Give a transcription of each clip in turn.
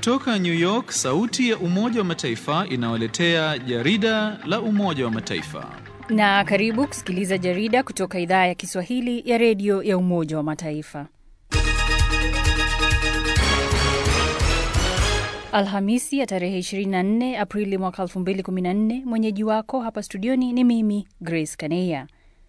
Kutoka New York, sauti ya Umoja wa Mataifa inawaletea jarida la Umoja wa Mataifa. Na karibu kusikiliza jarida kutoka idhaa ya Kiswahili ya redio ya Umoja wa Mataifa. Alhamisi ya tarehe 24 Aprili mwaka 2014. Mwenyeji wako hapa studioni ni mimi Grace Kaneya.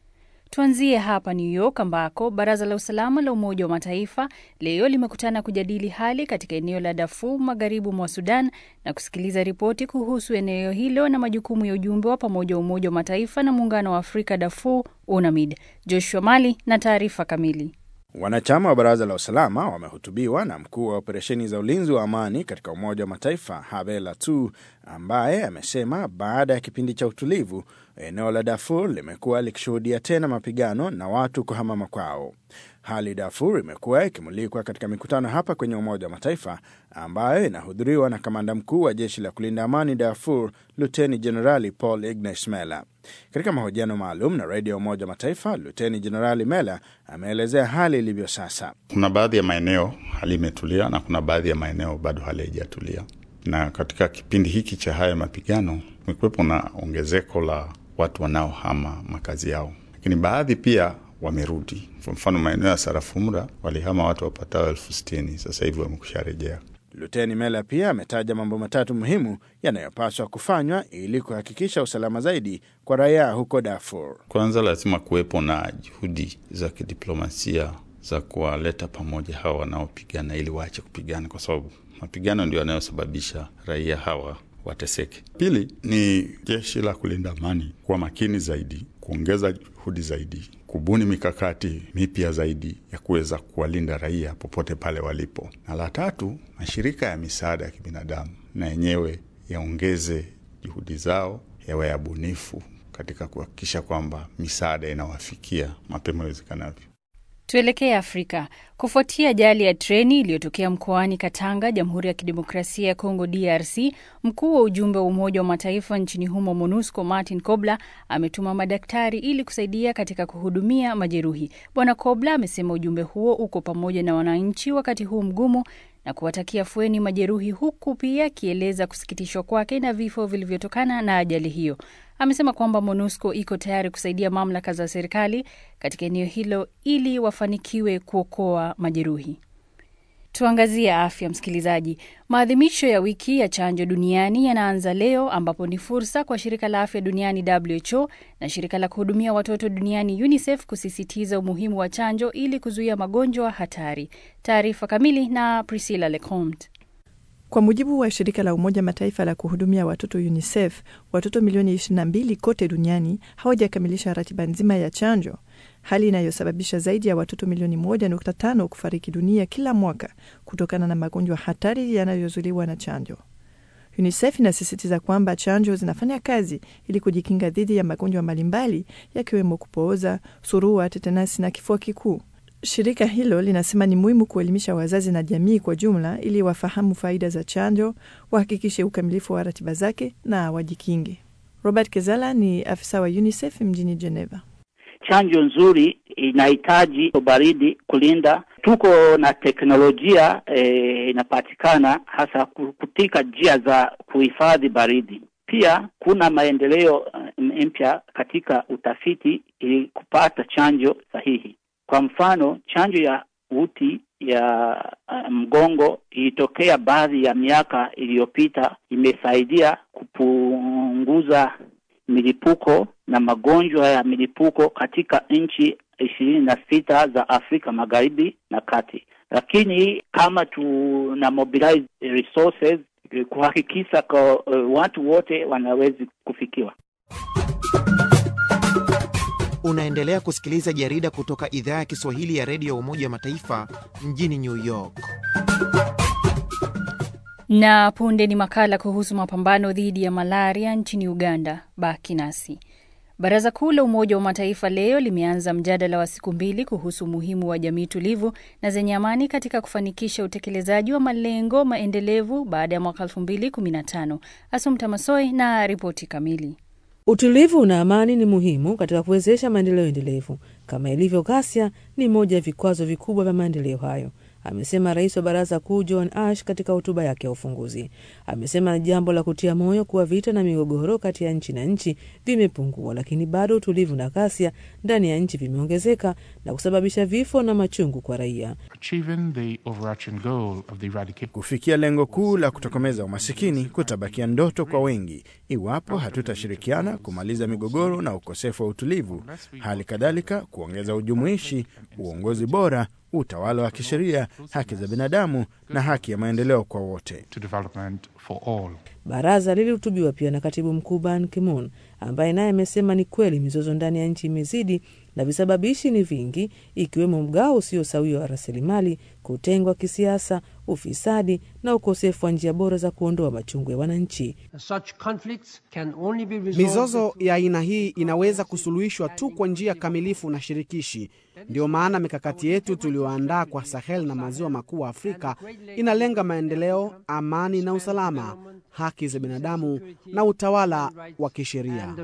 Tuanzie hapa New York ambako baraza la usalama la Umoja wa Mataifa leo limekutana kujadili hali katika eneo la Darfur magharibi mwa Sudan na kusikiliza ripoti kuhusu eneo hilo na majukumu ya ujumbe wa pamoja wa Umoja wa Mataifa na Muungano wa Afrika Darfur UNAMID. Joshua Mali na taarifa kamili. Wanachama wa baraza la usalama wamehutubiwa na mkuu wa operesheni za ulinzi wa amani katika Umoja wa Mataifa Habel Tu, ambaye amesema baada ya kipindi cha utulivu eneo la Darfur limekuwa likishuhudia tena mapigano na watu kuhama makwao. Hali Darfur imekuwa ikimulikwa katika mikutano hapa kwenye Umoja wa Mataifa ambayo inahudhuriwa na kamanda mkuu wa jeshi la kulinda amani Darfur, Luteni Jenerali Paul Ignace Mela. Katika mahojiano maalum na redio ya Umoja wa Mataifa, Luteni Jenerali Mela ameelezea hali ilivyo sasa. Kuna baadhi ya maeneo hali imetulia na kuna baadhi ya maeneo bado hali haijatulia, na katika kipindi hiki cha haya mapigano kumekuwepo na ongezeko la watu wanaohama makazi yao, lakini baadhi pia wamerudi. Kwa mfano maeneo ya Sarafumra walihama watu wapatao elfu sitini sasa hivi wamekusha rejea. Luteni Mela pia ametaja mambo matatu muhimu yanayopaswa kufanywa ili kuhakikisha usalama zaidi kwa raia huko Darfur. Kwanza lazima kuwepo na juhudi za kidiplomasia za kuwaleta pamoja hawa wanaopigana ili waache kupigana, kwa sababu mapigano ndio yanayosababisha raia hawa wateseke. Pili ni jeshi la kulinda amani kuwa makini zaidi, kuongeza juhudi zaidi, kubuni mikakati mipya zaidi ya kuweza kuwalinda raia popote pale walipo, na la tatu, mashirika ya misaada ya kibinadamu na yenyewe yaongeze juhudi zao, yawe ya bunifu katika kuhakikisha kwamba misaada inawafikia mapema iwezekanavyo. Tuelekee Afrika. Kufuatia ajali ya treni iliyotokea mkoani Katanga, Jamhuri ya Kidemokrasia ya Kongo, DRC, mkuu wa ujumbe wa Umoja wa Mataifa nchini humo, MONUSCO, Martin Kobler ametuma madaktari ili kusaidia katika kuhudumia majeruhi. Bwana Kobler amesema ujumbe huo uko pamoja na wananchi wakati huu mgumu na kuwatakia fueni majeruhi, huku pia akieleza kusikitishwa kwake na vifo vilivyotokana na ajali hiyo. Amesema kwamba MONUSCO iko tayari kusaidia mamlaka za serikali katika eneo hilo ili wafanikiwe kuokoa majeruhi. Tuangazie afya, msikilizaji. Maadhimisho ya wiki ya chanjo duniani yanaanza leo, ambapo ni fursa kwa shirika la afya duniani WHO na shirika la kuhudumia watoto duniani UNICEF kusisitiza umuhimu wa chanjo ili kuzuia magonjwa hatari. Taarifa kamili na Priscilla Lecomte. Kwa mujibu wa shirika la Umoja Mataifa la kuhudumia watoto UNICEF, watoto milioni 22 kote duniani hawajakamilisha ratiba nzima ya chanjo, hali inayosababisha zaidi ya watoto milioni 1.5 kufariki dunia kila mwaka kutokana na magonjwa hatari yanayozuliwa na chanjo. UNICEF inasisitiza kwamba chanjo zinafanya kazi ili kujikinga dhidi ya magonjwa mbalimbali yakiwemo kupooza, surua, tetenasi na kifua kikuu. Shirika hilo linasema ni muhimu kuelimisha wazazi na jamii kwa jumla ili wafahamu faida za chanjo, wahakikishe ukamilifu wa ratiba zake na wajikinge. Robert Kezala ni afisa wa UNICEF mjini Geneva. Chanjo nzuri inahitaji baridi kulinda. Tuko na teknolojia e, inapatikana hasa kutika njia za kuhifadhi baridi. Pia kuna maendeleo mpya katika utafiti ili kupata chanjo sahihi. Kwa mfano, chanjo ya uti ya mgongo ilitokea baadhi ya miaka iliyopita, imesaidia kupunguza milipuko na magonjwa ya milipuko katika nchi ishirini na sita za Afrika Magharibi na Kati. Lakini kama tuna mobilize resources kuhakikisha kwa uh, watu wote wanawezi kufikiwa. Unaendelea kusikiliza jarida kutoka idhaa ya Kiswahili ya redio ya Umoja wa Mataifa mjini New York. Na punde ni makala kuhusu mapambano dhidi ya malaria nchini Uganda. Baki nasi. Baraza Kuu la Umoja wa Mataifa leo limeanza mjadala wa siku mbili kuhusu umuhimu wa jamii tulivu na zenye amani katika kufanikisha utekelezaji wa malengo maendelevu baada ya mwaka 2015. Asumta Masoi na ripoti kamili. Utulivu na amani ni muhimu katika kuwezesha maendeleo endelevu. Kama ilivyo ghasia, ni moja ya vikwazo vikubwa vya maendeleo hayo. amesema rais wa baraza kuu John Ash katika hotuba yake ya ufunguzi. Amesema ni jambo la kutia moyo kuwa vita na migogoro kati ya nchi na nchi vimepungua, lakini bado utulivu na ghasia ndani ya nchi vimeongezeka na kusababisha vifo na machungu kwa raia. Kufikia lengo kuu la kutokomeza umasikini kutabakia ndoto kwa wengi iwapo hatutashirikiana kumaliza migogoro na ukosefu wa utulivu, hali kadhalika kuongeza ujumuishi, uongozi bora, utawala wa kisheria, haki za binadamu na haki ya maendeleo kwa wote. Baraza lilihutubiwa pia na katibu mkuu Ban Ki-moon ambaye naye amesema ni kweli mizozo ndani ya nchi imezidi na visababishi ni vingi, ikiwemo mgao usio sawia wa rasilimali, kutengwa kisiasa, ufisadi na ukosefu wa njia bora za kuondoa machungu ya wananchi. Mizozo ya aina hii inaweza kusuluhishwa tu kwa njia kamilifu na shirikishi. Ndiyo maana mikakati yetu tuliyoandaa kwa Sahel na maziwa makuu wa Afrika inalenga maendeleo, amani na usalama, haki za binadamu na utawala wa kisheria.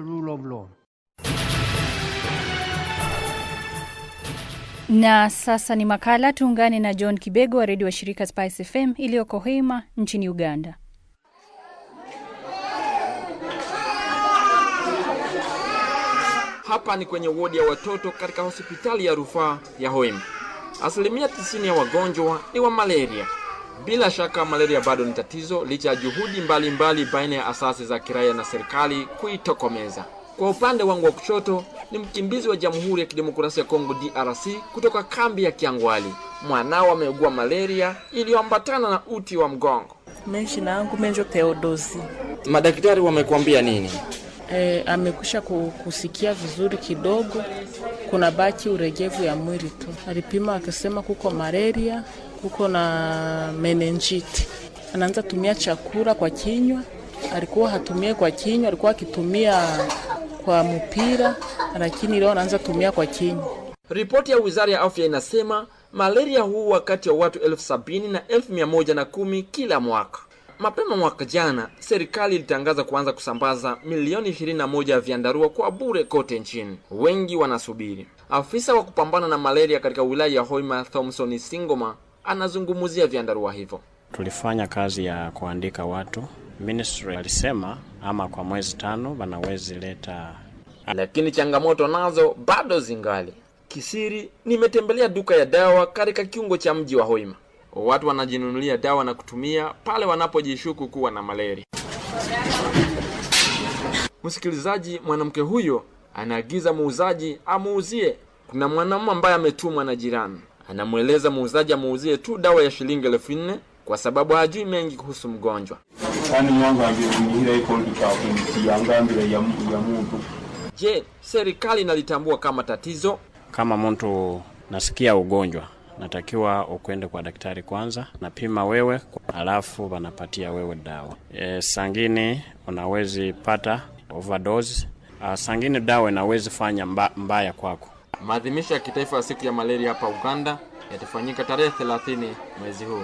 Na sasa ni makala. Tuungane na John Kibego wa redio wa shirika Spice FM iliyoko Hoima nchini Uganda. Hapa ni kwenye wodi ya watoto katika hospitali ya rufaa ya Hoima. Asilimia tisini ya wagonjwa ni wa malaria. Bila shaka malaria bado ni tatizo licha ya juhudi mbalimbali baina ya asasi za kiraia na serikali kuitokomeza. Kwa upande wangu wa kushoto ni mkimbizi wa Jamhuri ya Kidemokrasia ya Kongo DRC kutoka kambi ya Kiangwali. Mwanao ameugua malaria iliyoambatana na uti wa mgongo. Jina yangu Menjo Theodosi. Madaktari wamekuambia nini? E, amekusha kusikia vizuri kidogo, kuna baki uregevu ya mwili tu. Alipima akasema kuko malaria, kuko na menenjiti. Anaanza tumia chakula kwa kinywa, alikuwa hatumie kwa kinywa, alikuwa akitumia kwa mpira, lakini leo anaanza tumia kwa kinywa. Ripoti ya Wizara ya Afya inasema malaria huu wakati wa watu elfu sabini na elfu mia moja na kumi kila mwaka. Mapema mwaka jana serikali ilitangaza kuanza kusambaza milioni 21 ya vyandarua kwa bure kote nchini. Wengi wanasubiri. Afisa wa kupambana na malaria katika wilaya ya Hoima, Thomson Singoma, anazungumzia vyandarua hivyo. Tulifanya kazi ya kuandika watu. Ministry alisema ama kwa mwezi tano wanawezi leta, lakini changamoto nazo bado zingali. Kisiri, nimetembelea duka ya dawa katika kiungo cha mji wa Hoima. Watu wanajinunulia dawa na kutumia pale wanapojishuku kuwa na malaria. Msikilizaji, mwanamke huyo anaagiza muuzaji amuuzie. Kuna mwanamume ambaye ametumwa na jirani, anamweleza muuzaji amuuzie tu dawa ya shilingi elfu nne kwa sababu hajui mengi kuhusu mgonjwa. Je, serikali inalitambua kama tatizo? Kama mtu nasikia ugonjwa natakiwa ukwende kwa daktari kwanza, napima wewe, alafu wanapatia wewe dawa. E, sangine unawezi pata overdose. A, sangine dawa inawezi fanya mba, mbaya kwako. Maadhimisho ya kitaifa ya siku ya malaria hapa Uganda yatafanyika tarehe 30 mwezi huu.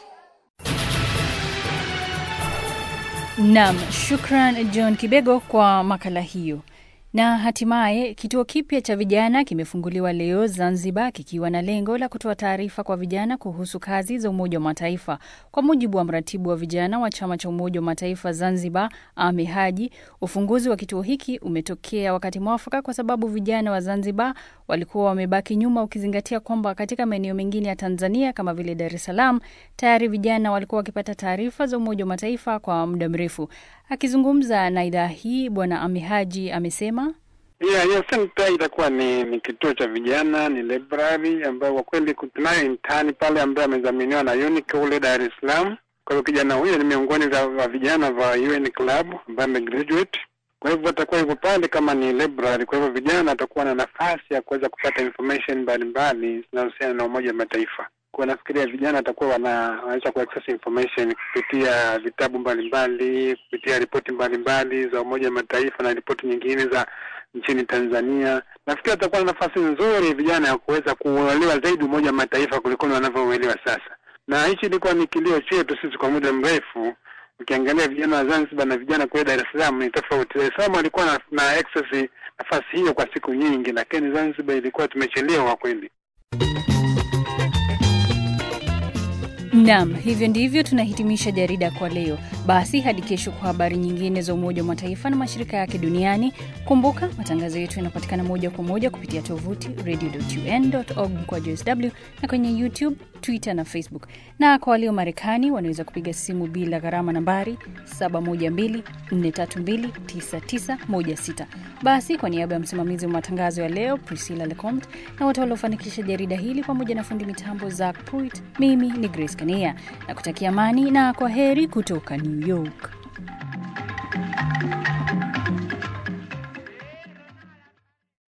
Naam, shukran John Kibego kwa makala hiyo. Na hatimaye kituo kipya cha vijana kimefunguliwa leo Zanzibar, kikiwa na lengo la kutoa taarifa kwa vijana kuhusu kazi za Umoja wa Mataifa. Kwa mujibu wa mratibu wa vijana wa chama cha Umoja wa Mataifa Zanzibar, Ame Haji, ufunguzi wa kituo hiki umetokea wakati mwafaka kwa sababu vijana wa Zanzibar walikuwa wamebaki nyuma, ukizingatia kwamba katika maeneo mengine ya Tanzania kama vile Dar es Salaam tayari vijana walikuwa wakipata taarifa za Umoja wa Mataifa kwa muda mrefu. Akizungumza na idhaa hii, Bwana Ame Haji amesema Yeah, hiyo senta itakuwa ni, ni kituo cha vijana, ni library ambayo kwa kweli tunayo intani pale ambaye amedhaminiwa na UNIC kule Dar es Salaam. Kwa hiyo kijana huyo ni miongoni wa vijana wa UN Club ambaye amegraduate. Kwa hivyo atakuwa yuko pale kama ni library. Kwa hivyo vijana atakuwa na nafasi ya kuweza kupata information mbalimbali zinazohusiana na Umoja wa Mataifa. Kwa nafikiria vijana watakuwa wanaweza kuaccess information kupitia vitabu mbalimbali, kupitia ripoti mbalimbali za Umoja wa Mataifa na ripoti nyingine za nchini Tanzania. Nafikiri atakuwa na nafasi nzuri vijana ya kuweza kuuelewa zaidi Umoja wa Mataifa kuliko wanavyouelewa sasa, na hichi ilikuwa ni kilio chetu sisi kwa muda mrefu. Ukiangalia vijana wa Zanzibar na vijana kule Dar es Salaam ni tofauti. Dar es Salaam walikuwa na, na access nafasi hiyo kwa siku nyingi, lakini Zanzibar ilikuwa tumechelewa kweli. Naam, hivyo ndivyo tunahitimisha jarida kwa leo. Basi hadi kesho kwa habari nyingine za Umoja wa Mataifa na mashirika yake duniani. Kumbuka matangazo yetu yanapatikana moja kwa moja kupitia tovuti radio.un.org kwa JSW na kwenye YouTube, Twitter na Facebook. Na kwa walio Marekani wanaweza kupiga simu bila gharama nambari 712-432-9916. Basi kwa niaba ya msimamizi wa matangazo ya leo Priscilla Lecomte na wote waliofanikisha jarida hili pamoja na fundi mitambo Zak Pruitt, mimi ni Grace Kania na kutakia amani na kwa heri kutoka New York.